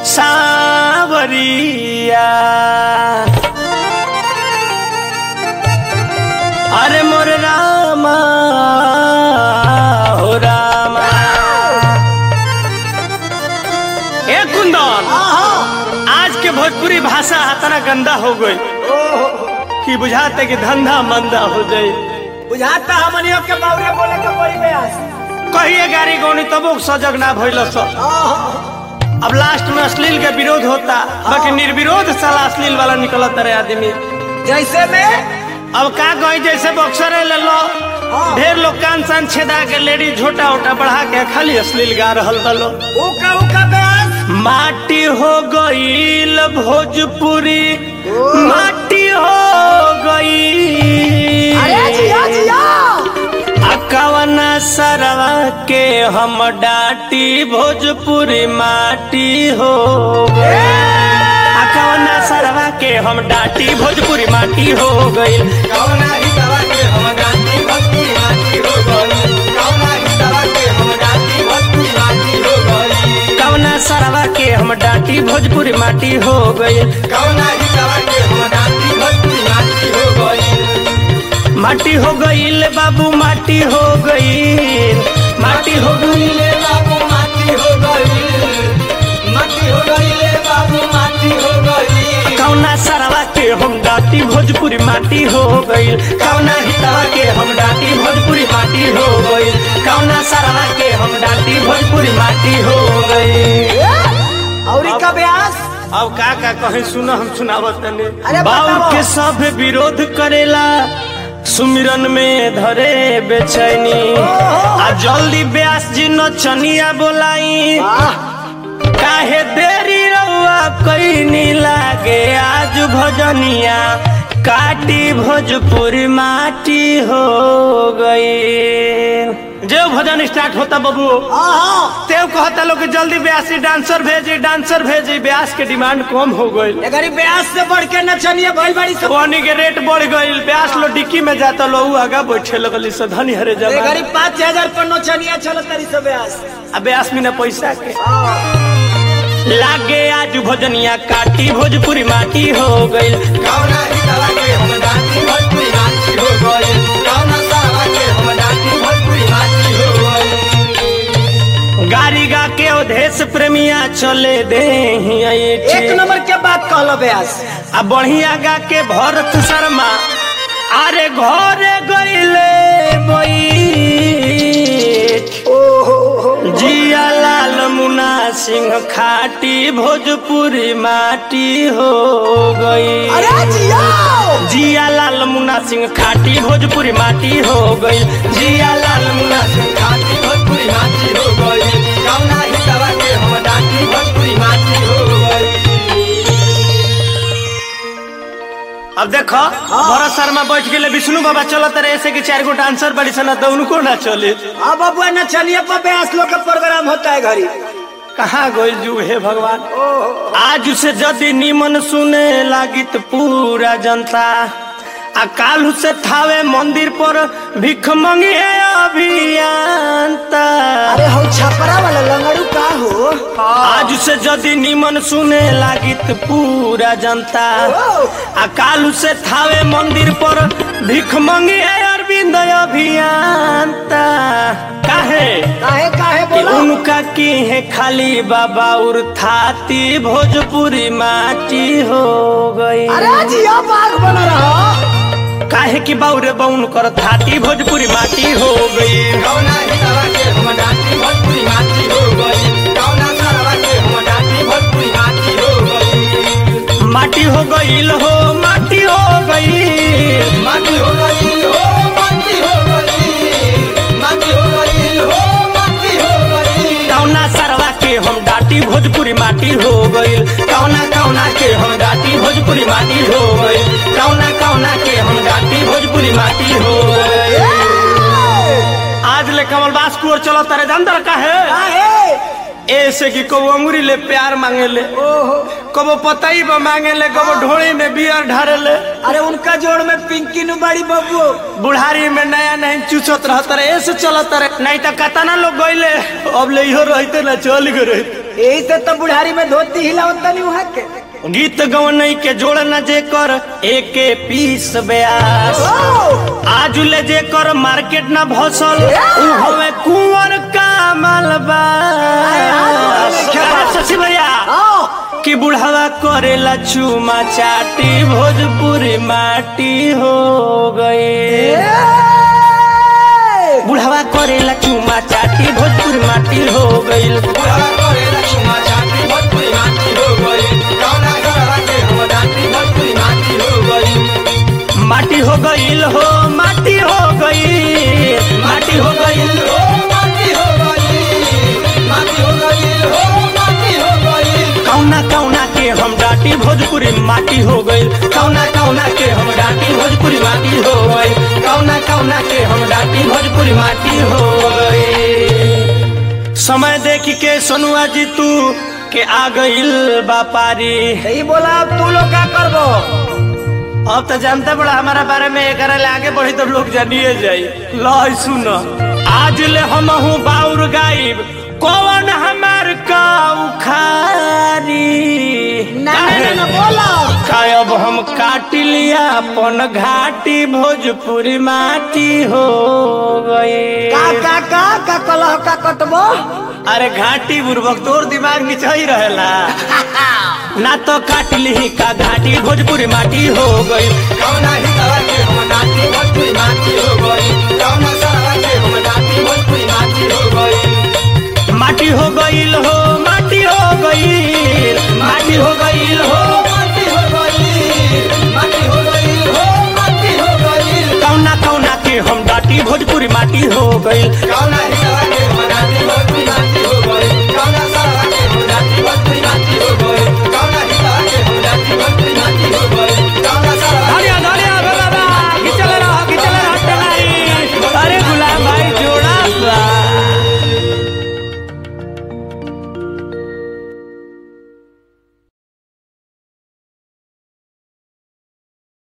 सावरिया अरे मोर रामा हो रामा ए कुंदन आज के भोजपुरी भाषा इतना गंदा हो गई कि बुझाते कि धंधा मंदा हो जाए बुझाता हमनियों के बावरे बोले के पड़ी बेस कहिए गाड़ी गौनी तबो सजग ना भइल सब अब लास्ट में अश्लील के विरोध होता बाकी निर्विरोध साला अश्लील वाला निकलत रहे आदमी जैसे में अब का कही जैसे बॉक्सर ले लो ढेर लोग कान सान छेदा के लेडी झोटा उटा बढ़ा के खाली अश्लील गा रहल बलो उका उका बेस माटी हो गईल भोजपुरी माटी हो गई अरे जिया जिया अकवना सरवा के हम डाटी भोजपुरी माटी हो गई अकवना सरवा के हम डाटी भोजपुरी माटी हो गई कौना ही दवा के हम गाती भक्ति माटी हो गई कौना ही दवा के हम गाती भक्ति माटी हो गई कवना सरवा के हम डाटी भोजपुरी माटी हो गई कौना ही दवा के हम गाती भक्ति माटी हो गई माटी हो गई बाबू माटी हो गई माटी हो गई ले बाबू माटी हो गई माटी हो गई ले बाबू माटी हो गई कौना सरवा के हम डाटी भोजपुरी माटी हो गई कौना हितवा के हम डाटी भोजपुरी माटी हो गई कौना सरवा के हम डाटी भोजपुरी माटी हो गई और का ब्यास अब का का कहे सुनो हम सुनावत तने अरे बाऊ बताओ। के सब विरोध करेला सुमिरन में धरे बेचैनी आ जल्दी ब्यास जी नचनिया बोलाई काहे देरी रउआ कईनी लागे आज भजनिया काटी भोजपुरी माटी हो गई जो भजन स्टार्ट होता बबू तेव कहता लोग कि जल्दी ब्यासी डांसर भेजी डांसर भेजी ब्यास के डिमांड कम हो गई अगर ई ब्यास से बढ़ के नचनिया भइल बड़ी सब पानी के रेट बढ़ गई ब्यास लो डिक्की में जाता लो उ आगा बैठे लगली से धनी हरे अगर जमा ई पाँच हजार पर नचनिया चलत तारी सब ब्यास आ ब्यास बिना पैसा के लागे आज भोजनिया काटी भोजपुरी माटी हो गई कौना ही दवा के हम डांटी भोजपुरी माटी हो गई कौना सावा के हम डांटी भोजपुरी माटी हो गई गाड़ी गा के अवधेश प्रेमिया चले दे एक नंबर के बात कहलो ब्यास आ बढ़िया गा के भरत शर्मा अरे घरे गईले बई जिया लाल मुना सिंह खाटी भोजपुरी माटी हो गई अरे जिया जिया लाल मुना सिंह खाटी भोजपुरी माटी हो गई जिया लाल मुना सिंह डांटी भोजपुरी माटी हो गई कौना ही दवा के हम डांटी भोजपुरी माटी हो गई अब देखो भरत शर्मा बैठ गए विष्णु बाबा चलत रहे ऐसे कि चार गो डांसर बड़ी सन तो उनको ना चले अब बबुआ नचनिया पर ब्यास लोग का प्रोग्राम होता है घरी कहाँ गोल जुग हे भगवान आज उसे यदि निमन सुने लागित पूरा जनता आ कालू से थावे मंदिर पर भिख मंगे अभियंता अरे हम छपरा वाला लंगड़ू का हो आज से यदि निमन सुने लागित पूरा जनता आ कालू से थावे मंदिर पर भिख मंगे अरविंद अभियंता काहे काहे काहे कि बोलो उनका की है खाली बाबा उर थाती भोजपुरी माटी हो गई अरे जिया बाग बना रहा काहे कि बाउरे बाउन कर थाती भोजपुरी माटी हो गई कौना ही दवा के हम डांटी भोजपुरी माटी हो गई कौना सरवा के हम डांटी भोजपुरी माटी हो गई माटी हो गई हो माटी हो गई माटी हो गई हो माटी हो गई माटी हो गई हो माटी हो गई कौना सरवा के हम डाटी भोजपुरी माटी हो गई कौना कौना के हम डाटी भोजपुरी माटी हो गई कौना कौना के हम डाटी भोजपुरी माटी हो गई आज ले कमलबास कुर चलो तारे अंदर का है काहे ऐसे कि कबो अंगुरी ले प्यार मांगे ले कबो पतई बा मांगे ले कबो ढोड़ी में बियर ढारे ले अरे उनका जोड़ में पिंकी नु बड़ी बबू बुढ़ारी में नया नहीं चूसत रहत रहे ऐसे चलत रहे नहीं तो कतना लोग गईले अब ले इहो रहते ना चल गए रहते यही से तो बुढ़ारी में धोती हिलावत तनी वहाँ के गीत गवनई के जोड़ न जे कर एके पीस ब्यास आज ले जे कर मार्केट न भसल उ हवे कुंवर का मलबा शशि भैया कि बुढ़ावा करेला चूमा चाटी भोजपुरी माटी हो गए बुढ़ावा करेला चूमा चाटी भोजपुरी माटी हो गईल बुढ़वा करेला चुमा चाटी भोजपुरी माटी हो गई कौना घरवा के हम डाटी भोजपुरी माटी हो गई माटी हो गईल हो माटी हो गई माटी हो गईल ओ माटी हो गई माटी हो गई हो माटी हो गई कौना कौना के हम डाटी भोजपुरी माटी हो गईल कौना कौना के हम डाटी भोजपुरी माटी हो गईल कौना कौना के हम डाटी भोजपुरी माटी हो गई समय देख के सोनुआ जी तू के आ गईल बापारी सही बोला अब तू लोग क्या करबो अब तो जानते बड़ा हमारा बारे में एक आगे बढ़ी तो लोग जानिए जाई लो सुन आज ले हम हूँ बाउर गायब कौन हमार का उखारी ना ना ना बोलो कायब हम काट लिया अपन घाटी भोजपुरी माटी हो गए का का का का कलह का कटबो अरे घाटी बुर्बक तोर दिमाग निचही रहेला ना तो काट ली का घाटी भोजपुरी माटी हो गई कौना ही घरवा के हम डाटी भोजपुरी माटी हो गई कौना घरवा के हम डाटी भोजपुरी माटी हो गई माटी हो गईल हो माटी हो गईल माटी हो गईल हो माटी हो गई माटी हो गई हो माटी हो गई कौना कौना के हम डाटी भोजपुरी माटी हो गईल कौना